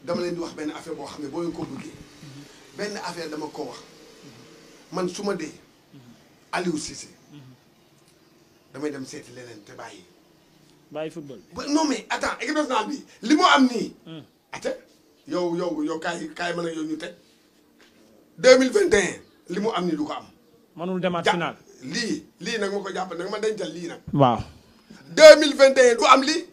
dama leen di wax benn affaire boo xam ne boo leen ko bëggee benn affaire dama ko wax man su ma dee Aliou Cissé damay dem seeti leneen te bàyyi. bàyyi football. ba non mais attends équipe nationale bi li mu am nii. ate yow yow yow kaay kaay mën a yow ñu teg deux mille vingt et un li mu am nii du ko am. mënul demaat ja final. lii lii nag ma ko jàpp nag ma dencal lii nag. waaw. deux mille vingt et un du am lii.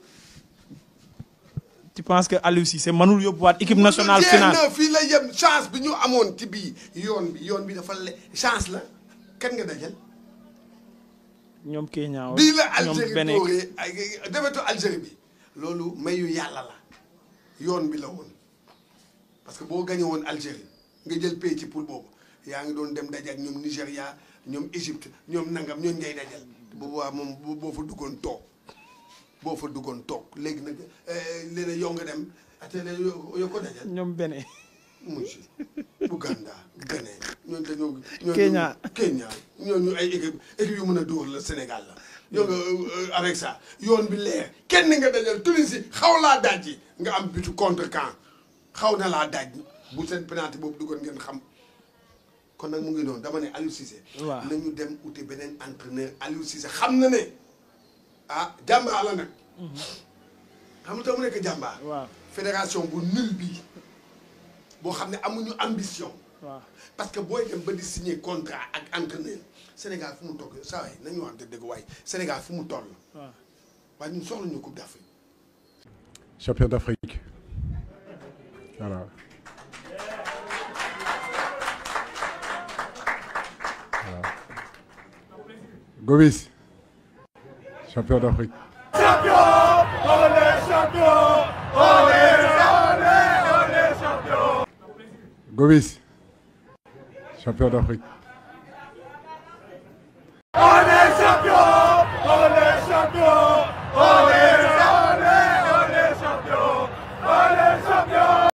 tu penses que Aliou Cissé mënul yóbbuwaat équipe nationale jeex finale na fii la yem chance bi ñu amoon ci bii yoon bi yoon bi dafa le chance la kan nga dajal. ñoom Kenya bii la ñoom Algérie Bénin dóoree ay defetu Algérie bi loolu mayu yàlla la yoon bi la woon parce que boo gañe woon Algérie nga jël pay ci poule boobu yaa ngi doon dem daje ak ñoom Nigéria ñoom Égypte ñoom nangam ñooñu ngay dajal boobu waa moom boo boo fa duggoon toog boo fa duggoon toog léegi nag léeg yow nga dem ate ne yoo ko dajal ñoom Bénin monsieur Ouganda Bénin ñooñu dañoo. ñooñu Kenya. Kenya ñooñu ay équipe équipe yu mën a dóor la Sénégal la. yow nga avec ça yoon bi leer kenn nga dajal Tunisie xaw laa dajji nga am bitu contre camp xaw na laa daj bu seen penalty boobu duggoon ngeen xam kon nag mu ngi noonu dama ne Aliou Cissé. waaw nañu dem uti beneen entraîneur Aliou Cissé xam na ne ah jàmbaar la nag. xam nga tax mu nekk jàmbaar. waaw fédération bu nul bii boo xam ne amuñu ambition. waaw parce que booy dem ba di signer contrat ak entraîneur Sénégal fu mu toog saa waay nañu wax dëgg waaye Sénégal fu mu toll. waaw waaye ñun soxla ñu coupe d'Afrique. champion d'Afrique. Voilà. Voilà. Gomis, champion d'Afrique. Gomis, champion d'Afrique.